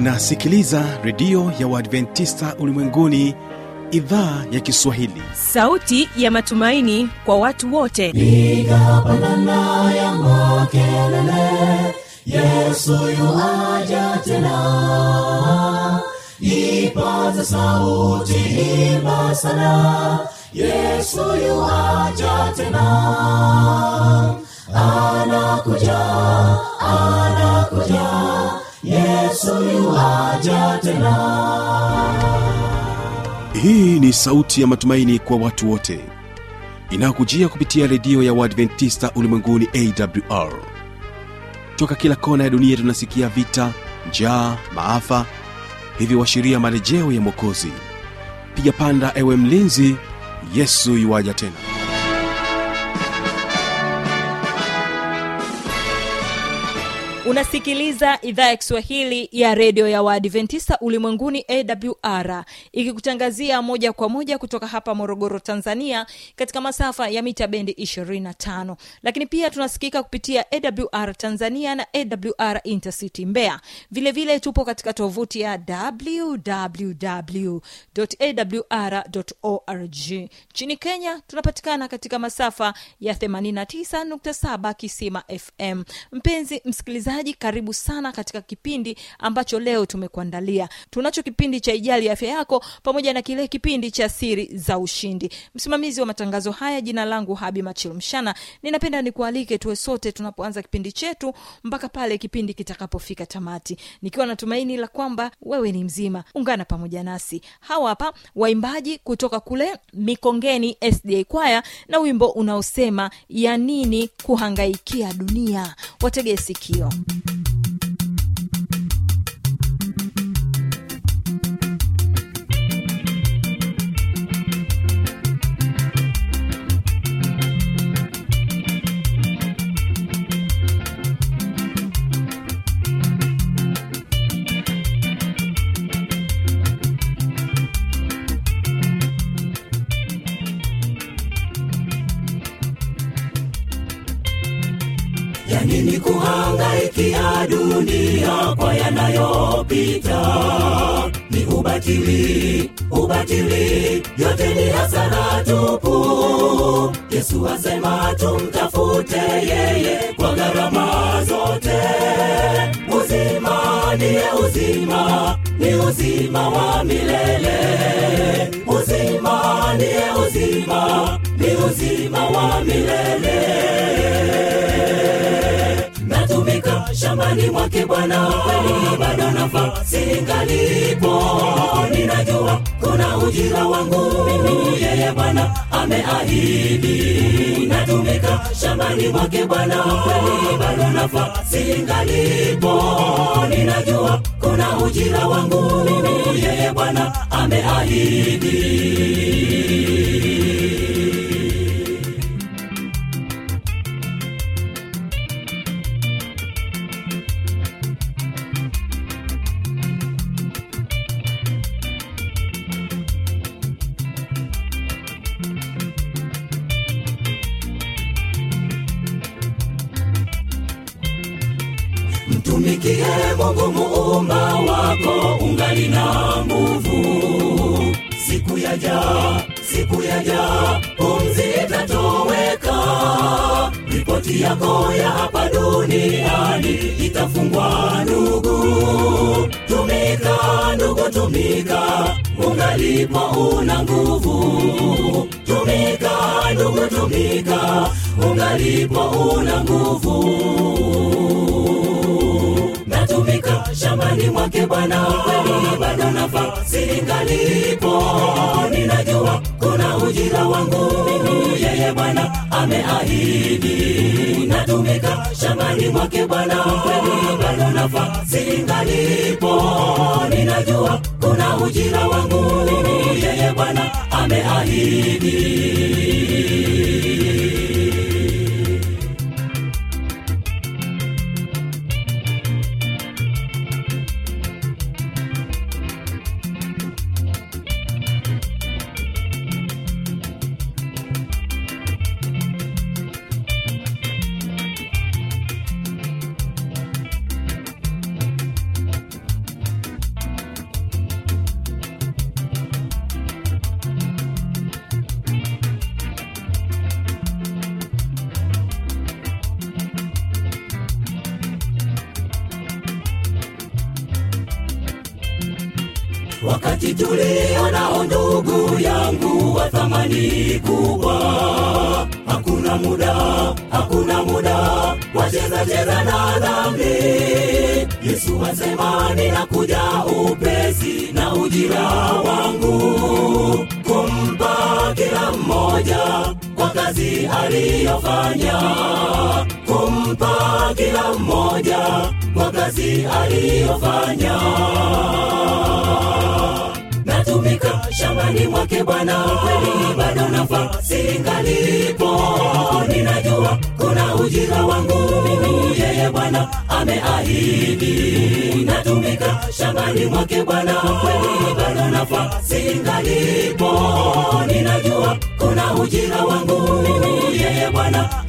unasikiliza redio ya uadventista ulimwenguni idhaa ya kiswahili sauti ya matumaini kwa watu wote piga pandana ya makelele yesu yuaja tena ipaza sauti imba sana yesu yuaja tena anakuja anakuja yesu yuaja tena hii ni sauti ya matumaini kwa watu wote inayokujia kupitia redio ya uadventista ulimwenguni awr toka kila kona ya dunia tunasikia vita njaa maafa hivyo washiria marejeo ya mwokozi piga panda ewe mlinzi yesu yuwaja tena unasikiliza idhaa ya kiswahili ya redio ya waadventista ulimwenguni awr ikikutangazia moja kwa moja kutoka hapa morogoro tanzania katika masafa ya mita bendi 25 lakini pia tunasikika kupitia awr tanzania na awr intercity mbeya vilevile vile tupo katika tovuti ya www.awr.org nchini kenya tunapatikana katika masafa ya 89.7 kisima fm mpenzi msikilizaji karibu sana katika kipindi ambacho leo tumekuandalia tunacho kipindi cha ijali afya yako pamoja na kile kipindi cha siri za ushindi msimamizi wa matangazo haya jina langu habi machilumshana ninapenda nikualike tuwe sote tunapoanza kipindi chetu mpaka pale kipindi kitakapofika tamati nikiwa na tumaini la kwamba wewe ni mzima ungana pamoja nasi hawa hapa waimbaji kutoka kule mikongeni sda kwaya na wimbo unaosema ya nini kuhangaikia dunia wategee sikio ya nini kuhangaikia dunia kwa yanayopita ni ubatili ubatili yote ni hasara tupu yesu asema tumtafute yeye kwa gharama zote uzima ndiye uzima ni uzima wa milele uzima ndiye uzima ni uzima wa milele natumika shambani mwake bwana kweli bado nafasi ingalipo ninajua kuna ujira wangu mimi yeye bwana ameahidi natumika shambani mwake bwana kweli bado nafasi ingalipo ninajua kuna ujira wangu mimi yeye bwana ameahidi mtumikie mungu muumba wako ungali na nguvu siku yaja siku yaja pumzi itatoweka ripoti yako ya hapa duniani itafungwa ndugu tumika ndugu tumika ungalipo una nguvu tumika ndugu tumika ungalipo una nguvu natumika shambani mwake bwana kweli bado nafasi ingalipo ninajua kuna ujira wangu mimi yeye bwana ameahidi natumika shambani mwake bwana kweli bado nafasi ingalipo ninajua kuna ujira wangu mimi yeye bwana ameahidi wakati tulionao ndugu yangu wa thamani kubwa hakuna muda hakuna muda wacheza cheza na dhambi yesu asema ninakuja upesi na ujira wangu kumpa kila mmoja kwa kazi aliyofanya kumpa kila mmoja kwa kazi aliyofanya natumika shambani mwake bwana kweli bado nafasi ngalipo ninajua kuna ujira wangu mimi yeye bwana ameahidi natumika shambani mwake bwana kweli bado nafasi ngalipo ninajua kuna ujira wangu mimi yeye bwana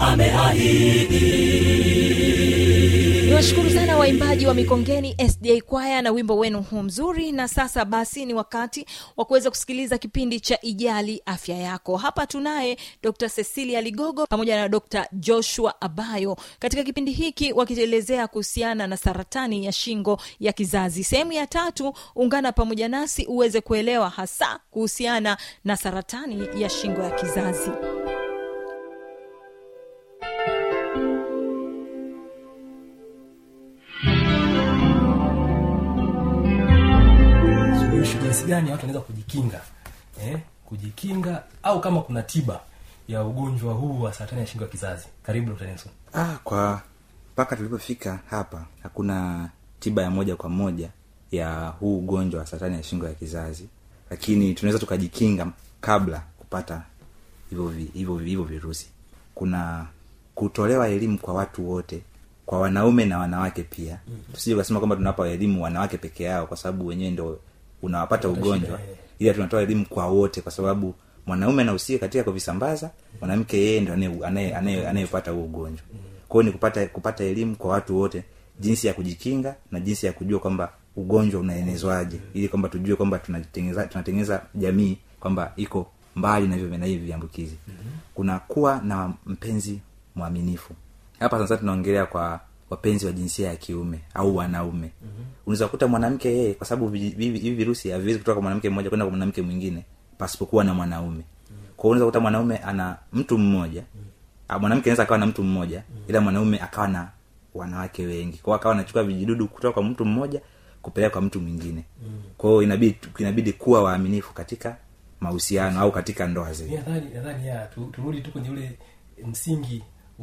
ameahidi niwashukuru sana waimbaji wa mikongeni sda kwaya na wimbo wenu huu mzuri na sasa basi ni wakati wa kuweza kusikiliza kipindi cha ijali afya yako hapa tunaye dr cecilia ligogo pamoja na dr joshua abayo katika kipindi hiki wakielezea kuhusiana na saratani ya shingo ya kizazi sehemu ya tatu ungana pamoja nasi uweze kuelewa hasa kuhusiana na saratani ya shingo ya kizazi suluhisho jinsi gani watu wanaweza kujikinga eh, kujikinga au kama kuna tiba ya ugonjwa huu wa saratani ya shingo ya kizazi karibu dr nelson ah, kwa mpaka tulipofika hapa hakuna tiba ya moja kwa moja ya huu ugonjwa wa saratani ya shingo ya kizazi lakini tunaweza tukajikinga kabla kupata hivyo vi- hivyo hivyo virusi kuna kutolewa elimu kwa watu wote kwa wanaume na wanawake pia mm-hmm. tusije ukasema kwamba tunawapa elimu wanawake peke yao kwa sababu wenyewe ndo unawapata ugonjwa shida, eh. ila tunatoa elimu kwa wote kwa sababu mwanaume anahusika katika kuvisambaza mwanamke yeye ndo anaye- anaye- anaye- anayepata huo ugonjwa kwao ni kupata kupata elimu kwa watu wote jinsi ya kujikinga na jinsi ya kujua kwamba ugonjwa unaenezwaje ili kwamba tujue kwamba tunatengeneza tunatengeneza jamii kwamba iko mbali na hivyo na hivi viambukizi kuna kuwa na mpenzi mwaminifu hapa sasa tunaongelea kwa wapenzi wa jinsia ya kiume au wanaume unaweza kukuta mwanamke yeye kwa sababu vi- hivi hivi virusi haviwezi kutoka kwa mwanamke mmoja kwenda kwa mwanamke mwingine pasipokuwa na mwanaume kwao unaweza kukuta mwanaume ana mtu mmoja Ah, mwanamke anaweza akawa na mtu mmoja ila mwanaume akawa na wanawake wengi kwao akawa anachukua vijidudu kutoka kwa mtu mmoja kupeleka kwa mtu mwingine kwao inabidi inabidi kuwa waaminifu katika mahusiano au katika ndoa Mi zetu nadhani nadhani ya tu, turudi tu kwenye ule msingi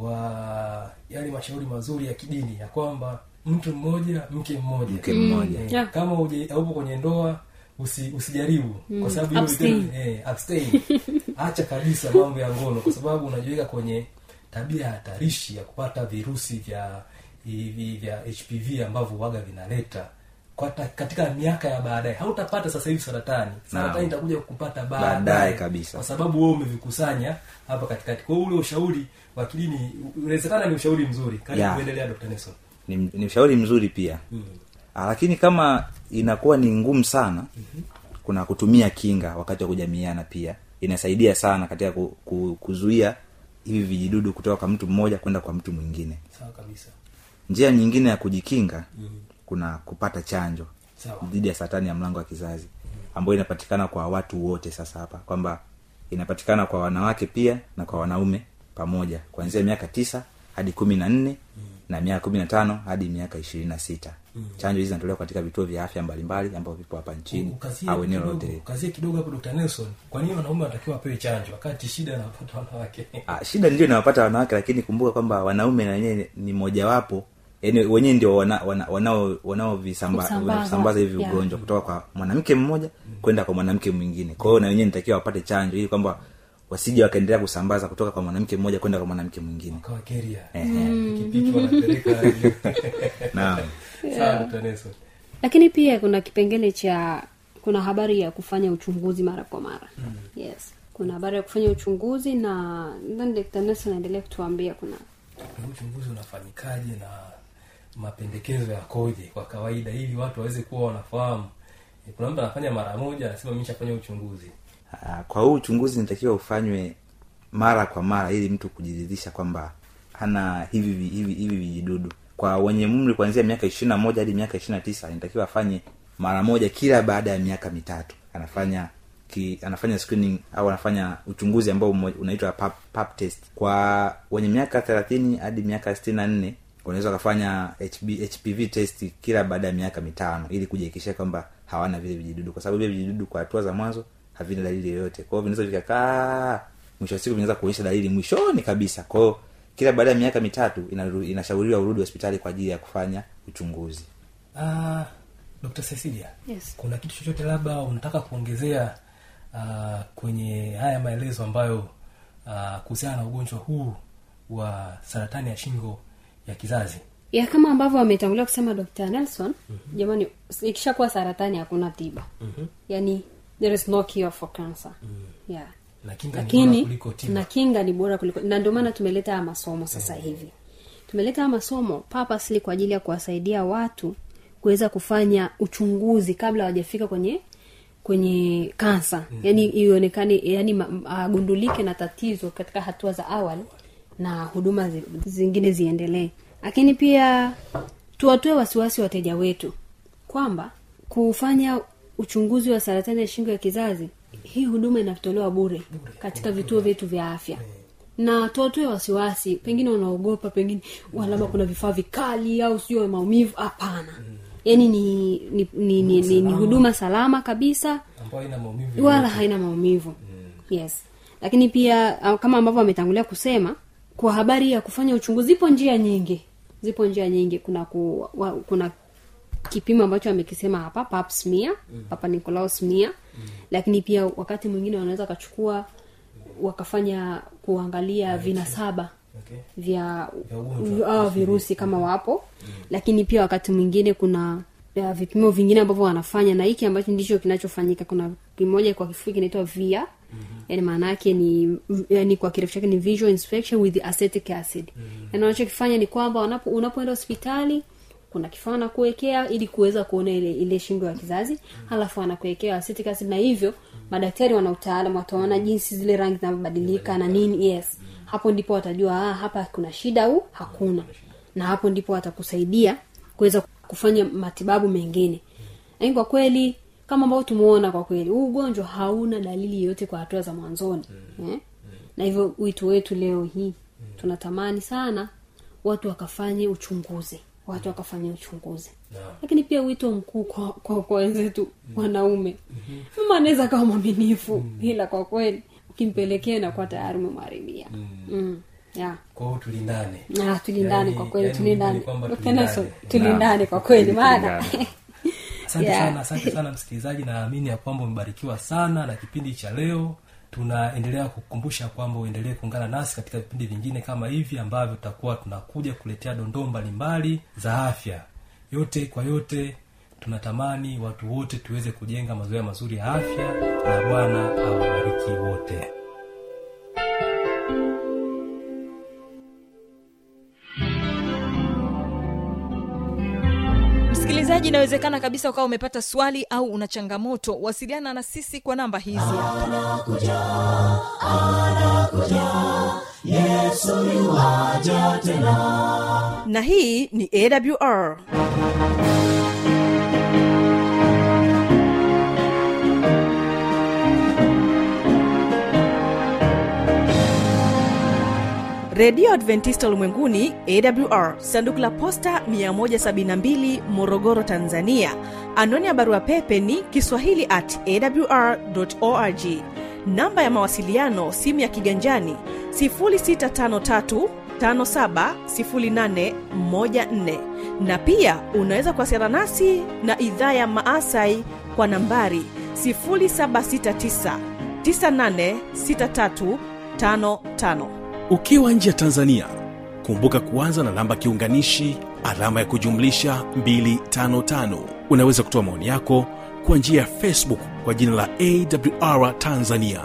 wa yale mashauri mazuri ya kidini ya kwamba mtu mmoja mke mmoja mke mmoja Eh, Yeah. kama uje- haupo kwenye ndoa usi, usijaribu kwa sababu hilo Abstain. vitendo- eh, abstain. acha kabisa mambo ya ngono kwa sababu unajiweka kwenye tabia hatarishi ya kupata virusi vya hivi vya hpv ambavyo waga vinaleta kwa ta, katika miaka ya baadaye hautapata sasa hivi saratani saratani itakuja kupata baadaye Baadaye kabisa. kwa sababu wewe umevikusanya hapa katikati kwa hiyo ule ushauri wa kidini unawezekana ni ushauri mzuri karibu Yeah. kuendelea dr nelson ni, ni ushauri mzuri pia Ah, lakini kama inakuwa ni ngumu sana kuna kutumia kinga wakati wa kujamiana pia inasaidia sana katika ku, ku, kuzuia hivi vijidudu kutoka kwa mtu mmoja kwenda kwa mtu mwingine sawa kabisa njia nyingine ya kujikinga kuna kupata chanjo sawa dhidi ya saratani ya mlango wa kizazi ambayo inapatikana kwa watu wote sasa hapa kwamba inapatikana kwa wanawake pia na kwa wanaume pamoja kuanzia miaka tisa hadi kumi na nne na miaka kumi na tano hadi miaka ishirini na sita chanjo hizi zinatolewa katika vituo vya afya mbalimbali ambavyo vipo hapa nchini ukazie au eneo kidogo, lote ukazie kidogo hapo dr nelson kwa nini wanaume wanatakiwa wapewe chanjo wakati shida anapata wanawake Ah, shida ndio inawapata wanawake lakini kumbuka kwamba wanaume na wenyewe ni mojawapo yani wenyewe ndio wanao wana, wanao wanaovisamba- Kusambaza, wanasambaza hivi yeah. ugonjwa kutoka kwa mwanamke mmoja kwenda kwa mwanamke mwingine kwa hiyo na wenyewe nitakiwa wapate chanjo ili kwamba wasije wakaendelea kusambaza kutoka kwa mwanamke mmoja kwenda kwa mwanamke mwingine kawa keria Ehe. pikipiki wanapeleka naam sawa dr nelson lakini pia kuna kipengele cha kuna habari ya kufanya uchunguzi mara kwa mara yes kuna habari ya kufanya uchunguzi na nadhani Dr. Nelson anaendelea kutuambia kuna Huu uchunguzi unafanyikaje na mapendekezo yakoje kwa kawaida ili watu waweze kuwa wanafahamu Eh, kuna mtu anafanya mara moja anasema mishafanya uchunguzi Ah, kwa huu uchunguzi nitakiwa ufanywe mara kwa mara ili mtu kujiridhisha kwamba hana hivi vi- hivi hivi vijidudu kwa wenye umri kuanzia miaka ishiri na moja hadi miaka ishiri na tisa inatakiwa afanye mara moja kila baada ya miaka mitatu anafanya ki, anafanya screening au anafanya uchunguzi ambao umo- unaitwa pap, pap test kwa wenye miaka thelathini hadi miaka sitini na nne wanaweza wakafanya HB, hpv test kila baada ya miaka mitano ili kujihakikishia kwamba hawana vile vijidudu kwa sababu vile vijidudu kwa hatua za mwanzo havina dalili yoyote kwa hiyo vinaweza vikakaa mwisho wa siku vinaweza kuonyesha dalili mwishoni kabisa kwa hiyo kila baada ya miaka mitatu inaru- inashauriwa urudi hospitali kwa ajili ya kufanya uchunguzi Ah, dr cecilia Yes. kuna kitu chochote labda unataka kuongezea uh, kwenye haya maelezo ambayo uh, kuhusiana na ugonjwa huu wa saratani ya shingo ya kizazi ya kama ambavyo ametangulia kusema dr nelson mm-hmm. jamani ikishakuwa saratani hakuna tiba mm-hmm. yani there is no cure for cancer mm. yeah na kinga ni bora lakini kuliko tiba na kinga ni bora kuliko na ndio maana tumeleta haya masomo sasa hivi tumeleta haya masomo purposely kwa ajili ya kuwasaidia watu kuweza kufanya uchunguzi kabla hawajafika kwenye kwenye kansa mm. yani ionekane yani ma- m- agundulike na tatizo katika hatua za awali na huduma zi, zingine ziendelee lakini pia tuwatoe wasiwasi wateja wetu kwamba kufanya uchunguzi wa saratani ya shingo ya kizazi hii huduma inatolewa bure katika vituo vyetu vya afya na tuwatoe wasiwasi pengine wanaogopa pengine wa labda kuna vifaa vikali au sio maumivu hapana yaani ni ni, ni, ni, ni, ni huduma salama kabisa ambayo ina maumivu wala yoyote. haina maumivu yes lakini pia ah, kama ambavyo ametangulia kusema kwa habari ya kufanya uchunguzi zipo njia nyingi zipo njia nyingi kuna ku, wa, kuna kipimo ambacho amekisema hapa pap smear mm. papa nicolaus smear mm. lakini pia wakati mwingine wanaweza wakachukua wakafanya kuangalia vinasaba okay. vya Vya ugonjwa. uh, virusi kama wapo lakini pia wakati mwingine kuna ya, vipimo vingine ambavyo wanafanya na hiki ambacho ndicho kinachofanyika kuna kimoja kwa kifupi kinaitwa via mm-hmm. yani maana yake ni yani kwa kirefu chake ni visual inspection with acetic acid mm-hmm. yani wanachokifanya ni kwamba wanapo unapoenda hospitali kuna kifaa wanakuwekea ili kuweza kuona ile ile shingo ya kizazi halafu wanakuwekea acetic acid na hivyo madaktari wana utaalamu wataona jinsi zile rangi zinavyobadilika na nini yes hapo ndipo watajua ah, hapa kuna shida au hakuna na hapo ndipo watakusaidia kuweza kufanya matibabu mengine lakini kwa kweli kama ambavyo tumeona kwa kweli huu ugonjwa hauna dalili yoyote kwa hatua za mwanzoni eh? na hivyo wito wetu leo hii tunatamani sana watu wakafanye uchunguzi watu wakafanya uchunguzi Naam. lakini pia wito mkuu kwa kwa kwa wenzetu wanaume mama anaweza kawa mwaminifu ila kwa kweli ukimpelekea inakuwa tayari umemharibia mm. yeah. kwa hiyo tulindane Ah, tulindane Yaani- kwa kweli yaani tulindane ni kwamba Dr. tulindane. Nelson, tulindane kwa kweli maana asante Yeah. sana asante sana msikilizaji naamini ya kwamba umebarikiwa sana na kipindi cha leo tunaendelea kukumbusha kwamba uendelee kuungana nasi katika vipindi vingine kama hivi ambavyo tutakuwa tunakuja kuletea dondoo mbalimbali za afya yote kwa yote tunatamani watu wote tuweze kujenga mazoea mazuri ya afya na bwana awabariki wote msikilizaji inawezekana kabisa ukawa umepata swali au una changamoto wasiliana na sisi kwa namba hizi hapa na hii ni awr redio adventista ulimwenguni awr sanduku la posta 172 morogoro tanzania anwani ya barua pepe ni kiswahili at awr org namba ya mawasiliano simu ya kiganjani 653 570814 na pia unaweza kuwasiliana nasi na idhaa ya maasai kwa nambari 769 986355 ukiwa nje ya tanzania kumbuka kuanza na namba kiunganishi alama ya kujumlisha 255 unaweza kutoa maoni yako kwa njia ya facebook kwa jina la awr tanzania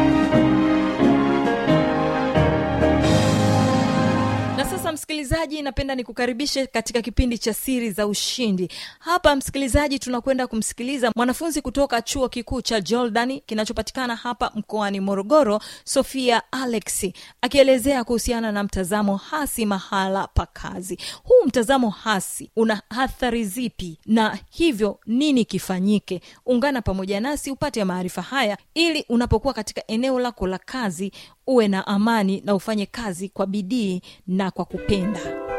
na sasa msikilizaji na napenda nikukaribishe katika kipindi cha siri za ushindi hapa msikilizaji tunakwenda kumsikiliza mwanafunzi kutoka chuo kikuu cha jordani kinachopatikana hapa mkoani morogoro sofia alexi akielezea kuhusiana na mtazamo hasi mahala pa kazi huu mtazamo hasi una athari zipi na hivyo nini kifanyike ungana pamoja nasi upate maarifa haya ili unapokuwa katika eneo lako la kazi uwe na amani na ufanye kazi kwa bidii na kwa kupenda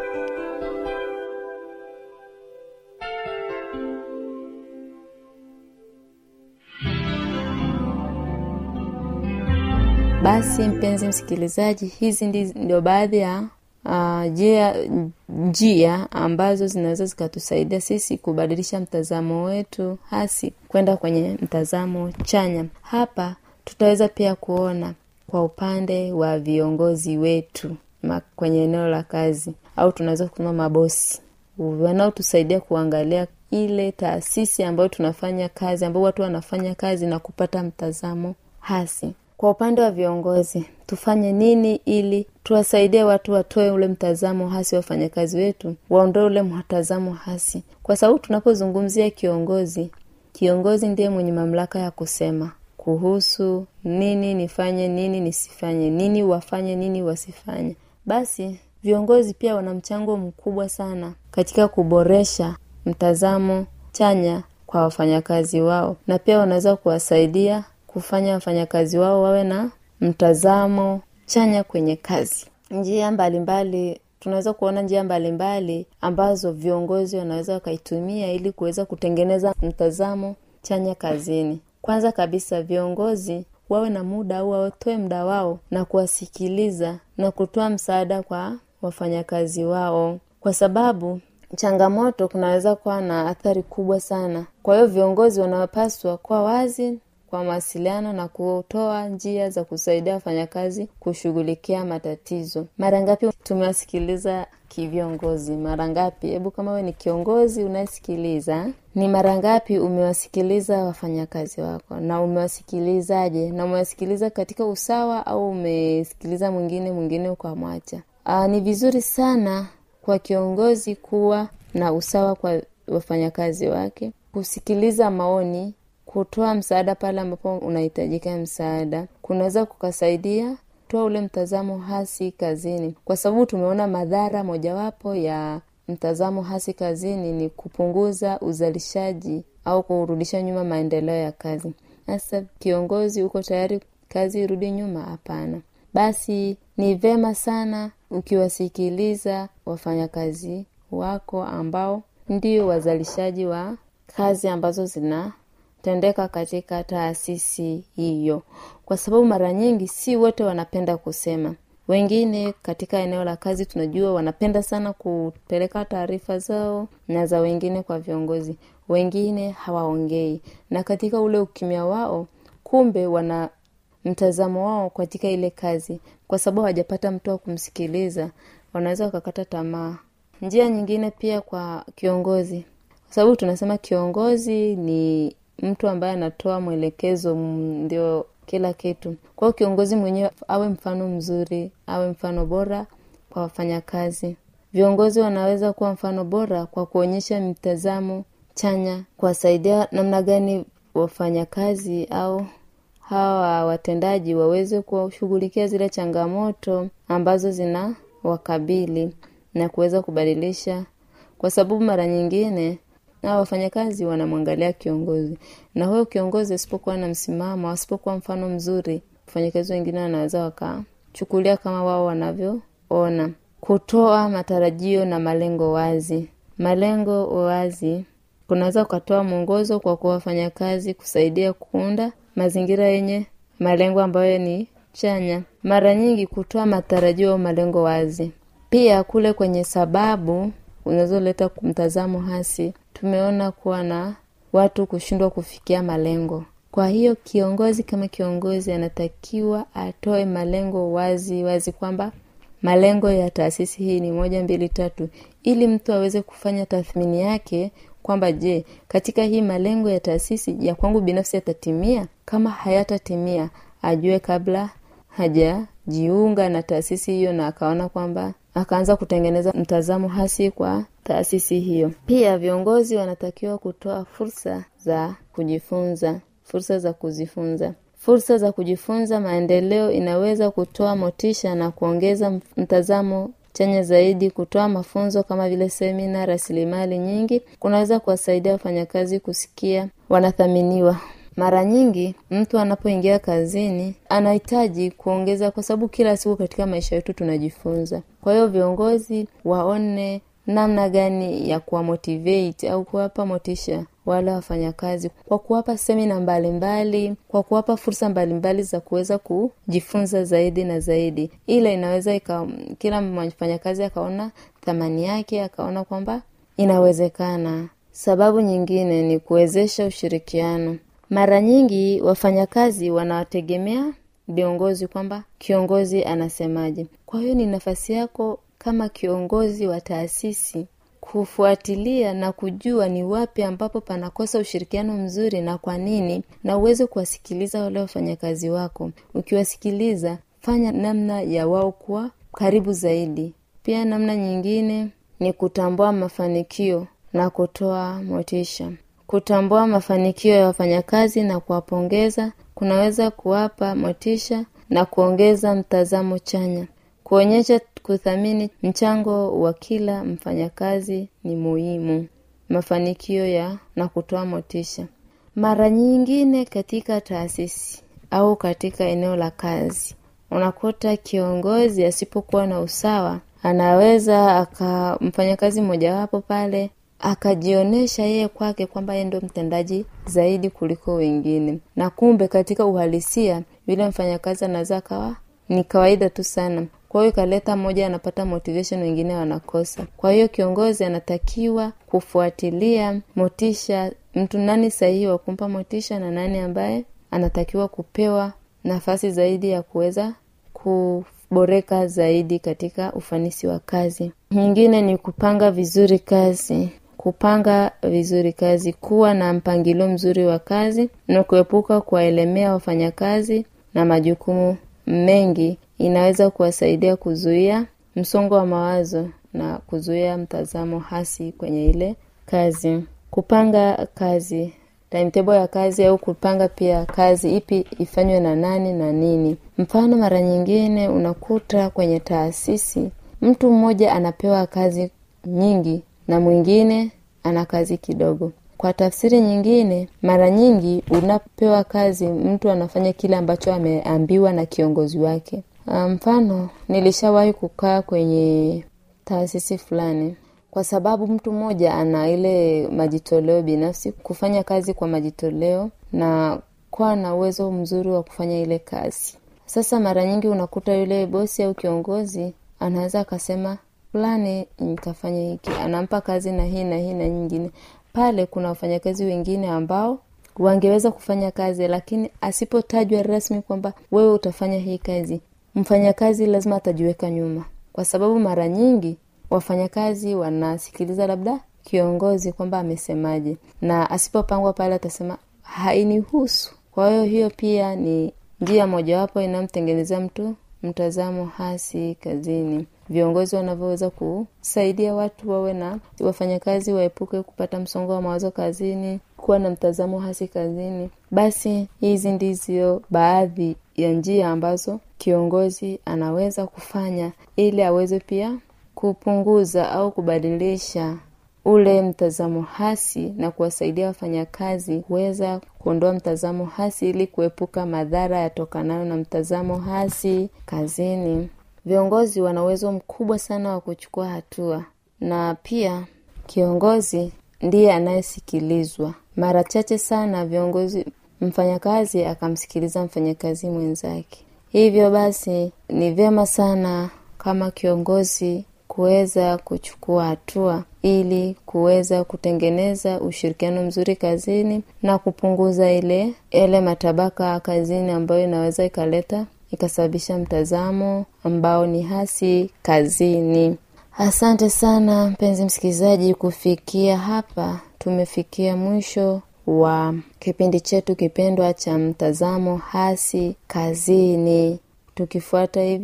basi mpenzi msikilizaji hizi ndi- ndio baadhi ya uh, njia njia ambazo zinaweza zikatusaidia sisi kubadilisha mtazamo wetu hasi kwenda kwenye mtazamo chanya hapa tutaweza pia kuona kwa upande wa viongozi wetu ma- kwenye eneo la kazi au tunaweza kusema mabosi wanaotusaidia kuangalia ile taasisi ambayo tunafanya kazi ambao watu wanafanya kazi na kupata mtazamo hasi kwa upande wa viongozi tufanye nini ili tuwasaidie watu watoe ule mtazamo hasi wa wafanyakazi wetu waondoe ule mtazamo hasi kwa sababu tunapozungumzia kiongozi kiongozi ndiye mwenye mamlaka ya kusema kuhusu nini nifanye nini nisifanye nini wafanye nini wasifanye basi viongozi pia wana mchango mkubwa sana katika kuboresha mtazamo chanya kwa wafanyakazi wao na pia wanaweza kuwasaidia kufanya wafanyakazi wao wawe na mtazamo chanya kwenye kazi njia mbalimbali tunaweza kuona njia mbalimbali ambazo viongozi wanaweza wakaitumia ili kuweza kutengeneza mtazamo chanya kazini kwanza kabisa viongozi wawe na muda au watoe muda wao na kuwasikiliza na kutoa msaada kwa wafanyakazi wao kwa sababu changamoto kunaweza kuwa na athari kubwa sana kwa hiyo viongozi wanapaswa kuwa wazi kwa mawasiliano na kutoa njia za kusaidia wafanyakazi kushughulikia matatizo mara ngapi tumewasikiliza kiviongozi mara ngapi hebu kama we ni kiongozi unayesikiliza ni mara ngapi umewasikiliza wafanyakazi wako na umewasikilizaje na umewasikiliza katika usawa au umesikiliza mwingine mwingine ukamwacha Aa, ni vizuri sana kwa kiongozi kuwa na usawa kwa wafanyakazi wake kusikiliza maoni kutoa msaada pale ambapo unahitajika msaada kunaweza kukasaidia toa ule mtazamo hasi kazini kwa sababu tumeona madhara mojawapo ya mtazamo hasi kazini ni kupunguza uzalishaji au kurudisha nyuma maendeleo ya kazi sasa kiongozi uko tayari kazi irudi nyuma hapana basi ni vema sana ukiwasikiliza wafanyakazi wako ambao ndio wazalishaji wa kazi ambazo zinatendeka katika taasisi hiyo kwa sababu mara nyingi si wote wanapenda kusema wengine katika eneo la kazi tunajua wanapenda sana kupeleka taarifa zao na za wengine kwa viongozi wengine hawaongei na katika ule ukimya wao kumbe wana mtazamo wao katika ile kazi kwa sababu hawajapata mtu wa kumsikiliza wanaweza wakakata tamaa njia nyingine pia kwa kiongozi kwa sababu tunasema kiongozi ni mtu ambaye anatoa mwelekezo mm, ndio kila kitu kwao kiongozi mwenyewe awe mfano mzuri awe mfano bora kwa wafanyakazi viongozi wanaweza kuwa mfano bora kwa kuonyesha mtazamo chanya kuwasaidia namna gani wafanyakazi au hawa watendaji waweze kuwashughulikia zile changamoto ambazo zina wakabili na kuweza kubadilisha kwa sababu mara nyingine na wafanyakazi wanamwangalia kiongozi na huyo kiongozi asipokuwa na msimamo asipokuwa mfano mzuri wafanyakazi wengine wanaweza wakachukulia kama wao wanavyoona kutoa matarajio na malengo wazi malengo wazi kunaweza ukatoa mwongozo kwa kuwa wafanyakazi kusaidia kuunda mazingira yenye malengo ambayo ni chanya mara nyingi kutoa matarajio au malengo wazi pia kule kwenye sababu unazoleta mtazamo hasi tumeona kuwa na watu kushindwa kufikia malengo kwa hiyo kiongozi kama kiongozi anatakiwa atoe malengo wazi wazi kwamba malengo ya taasisi hii ni moja mbili tatu ili mtu aweze kufanya tathmini yake kwamba je katika hii malengo ya taasisi ya kwangu binafsi yatatimia kama hayatatimia ajue kabla hajajiunga na taasisi hiyo na akaona kwamba akaanza kutengeneza mtazamo hasi kwa taasisi hiyo pia viongozi wanatakiwa kutoa fursa za kujifunza fursa za kuzifunza fursa za kujifunza maendeleo inaweza kutoa motisha na kuongeza mtazamo chanya zaidi kutoa mafunzo kama vile semina rasilimali nyingi kunaweza kuwasaidia wafanyakazi kusikia wanathaminiwa mara nyingi mtu anapoingia kazini anahitaji kuongeza kwa sababu kila siku katika maisha yetu tunajifunza kwa hiyo viongozi waone namna gani ya kuwamotivate au kuwapa motisha wale wafanyakazi kwa kuwapa semina mbalimbali kwa kuwapa fursa mbalimbali za kuweza kujifunza zaidi na zaidi ila inaweza ika, kila mfanyakazi akaona thamani yake akaona kwamba inawezekana sababu nyingine ni kuwezesha ushirikiano mara nyingi wafanyakazi wanawategemea viongozi kwamba kiongozi anasemaje kwa hiyo ni nafasi yako kama kiongozi wa taasisi kufuatilia na kujua ni wapi ambapo panakosa ushirikiano mzuri na kwa nini na uweze kuwasikiliza wale wafanyakazi wako ukiwasikiliza fanya namna ya wao kuwa karibu zaidi pia namna nyingine ni kutambua mafanikio na kutoa motisha kutambua mafanikio ya wafanyakazi na kuwapongeza kunaweza kuwapa motisha na kuongeza mtazamo chanya kuonyesha kuthamini mchango wa kila mfanyakazi ni muhimu mafanikio ya na kutoa motisha mara nyingine katika taasisi au katika eneo la kazi unakuta kiongozi asipokuwa na usawa anaweza aka mfanyakazi mmojawapo pale akajionyesha yeye kwake kwamba yeye ndo mtendaji zaidi kuliko wengine na kumbe katika uhalisia yule mfanyakazi anaweza akawa ni kawaida tu sana kwa hiyo ikaleta mmoja anapata motivation wengine wanakosa kwa hiyo kiongozi anatakiwa kufuatilia motisha mtu nani sahihi wa kumpa motisha na nani ambaye anatakiwa kupewa nafasi zaidi ya kuweza kuboreka zaidi katika ufanisi wa kazi nyingine ni kupanga vizuri kazi kupanga vizuri kazi kuwa na mpangilio mzuri wa kazi na kuepuka kuwaelemea wafanyakazi na majukumu mengi inaweza kuwasaidia kuzuia msongo wa mawazo na kuzuia mtazamo hasi kwenye ile kazi kupanga kazi timetable ya kazi au kupanga pia kazi ipi ifanywe na nani na nini mfano mara nyingine unakuta kwenye taasisi mtu mmoja anapewa kazi nyingi na mwingine ana kazi kidogo kwa tafsiri nyingine mara nyingi unapewa kazi mtu anafanya kile ambacho ameambiwa na kiongozi wake mfano nilishawahi kukaa kwenye taasisi fulani kwa sababu mtu mmoja ana ile majitoleo binafsi kufanya kazi kwa majitoleo na kuwa na uwezo mzuri wa kufanya ile kazi sasa mara nyingi unakuta yule bosi au kiongozi anaweza akasema fulani nikafanya hiki anampa kazi na hii na hii na nyingine pale kuna wafanyakazi wengine ambao wangeweza kufanya kazi lakini asipotajwa rasmi kwamba wewe utafanya hii kazi mfanyakazi lazima atajiweka nyuma kwa sababu mara nyingi wafanyakazi wanasikiliza labda kiongozi kwamba amesemaje na asipopangwa pale atasema hainihusu kwa hiyo hiyo pia ni njia mojawapo inayomtengenezea mtu mtazamo hasi kazini viongozi wanavyoweza kusaidia watu wawe na wafanyakazi waepuke kupata msongo wa mawazo kazini kuwa na mtazamo hasi kazini basi hizi ndizo baadhi ya njia ambazo kiongozi anaweza kufanya ili aweze pia kupunguza au kubadilisha ule mtazamo hasi na kuwasaidia wafanyakazi kuweza kuondoa mtazamo hasi ili kuepuka madhara yatokanayo na mtazamo hasi kazini viongozi wana uwezo mkubwa sana wa kuchukua hatua na pia kiongozi ndiye anayesikilizwa mara chache sana viongozi mfanyakazi akamsikiliza mfanyakazi mwenzake hivyo basi ni vyema sana kama kiongozi kuweza kuchukua hatua ili kuweza kutengeneza ushirikiano mzuri kazini na kupunguza ile yale matabaka kazini ambayo inaweza ikaleta ikasababisha mtazamo ambao ni hasi kazini asante sana mpenzi msikilizaji kufikia hapa tumefikia mwisho wa kipindi chetu kipendwa cha mtazamo hasi kazini tukifuata hivi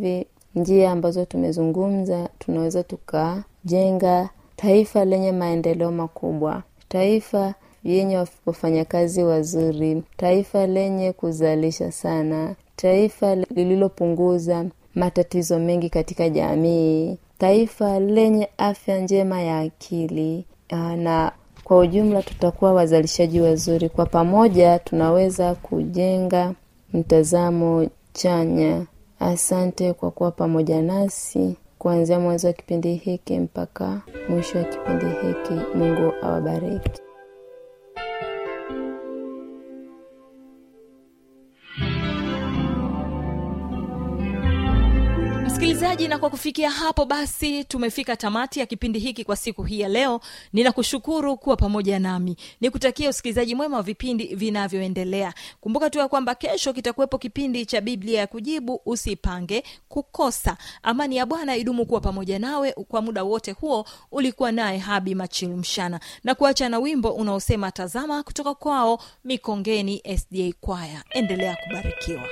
njia ambazo tumezungumza tunaweza tukajenga taifa lenye maendeleo makubwa taifa yenye wafanyakazi wazuri taifa lenye kuzalisha sana taifa lililopunguza matatizo mengi katika jamii taifa lenye afya njema ya akili Aa, na kwa ujumla tutakuwa wazalishaji wazuri kwa pamoja tunaweza kujenga mtazamo chanya asante kwa kuwa pamoja nasi kuanzia mwanzo wa kipindi hiki mpaka mwisho wa kipindi hiki mungu awabariki msikilizaji na kwa kufikia hapo basi tumefika tamati ya kipindi hiki kwa siku hii ya leo ninakushukuru kuwa pamoja nami nikutakia usikilizaji mwema wa vipindi vinavyoendelea kumbuka tu ya kwamba kesho kitakuwepo kipindi cha biblia ya kujibu usipange kukosa amani ya bwana idumu kuwa pamoja nawe kwa muda wote huo ulikuwa naye habi machilu mshana na kuacha na wimbo unaosema tazama kutoka kwao mikongeni sda kwaya endelea kubarikiwa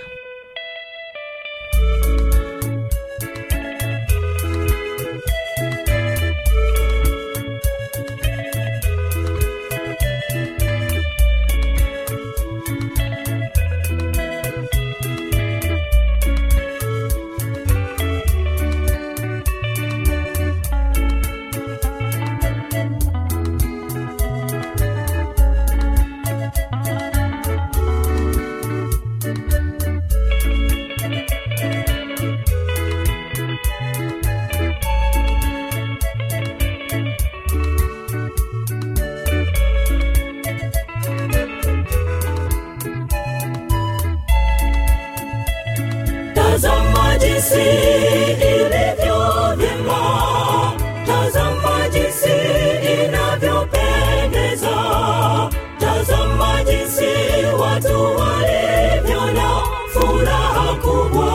tazama jinsi ilivyo vyema tazama jinsi inavyopendeza tazama jinsi watu walivyo na furaha kubwa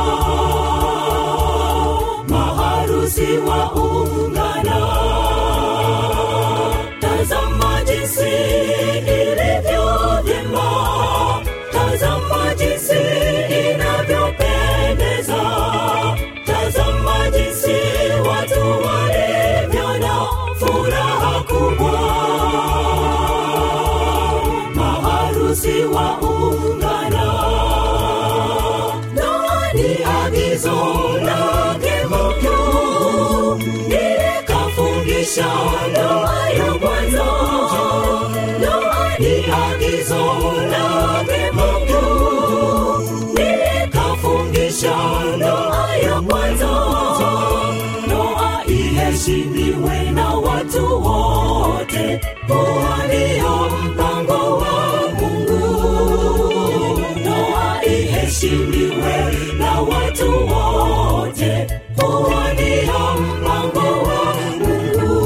maharusi waungana tazama jinsi ilivyo vyema tazama jinsi inavyopendeza tazama jinsi watu walivyo na furaha kubwa maharusi waungana ndoa ni agizo lake mkuu nilikafungisha ndoa ya kwanza ndoa ni agizo lake mkuu nilikafungisha ndoa ya kwanza ndoa iheshimiwe na watu wote huo ndio mpango wa mungu ndoa iheshimiwe na watu wote huo ndio mpango wa mungu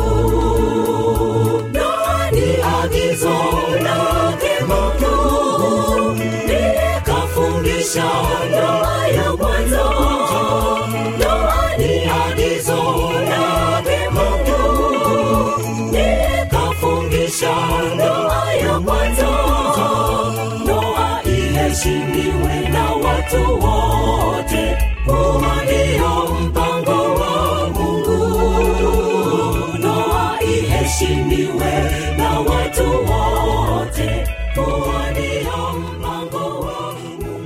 ndoa ni agizo lake mkuu nilikafungisha ndoa ya kwanza ndoa ni agizo lake mkuu nilikafungisha ndoa ya kwanza ndoa iheshimiwe na watu wote huo ndio mpango wa mungu ndoa iheshimiwe na watu wote huo ndio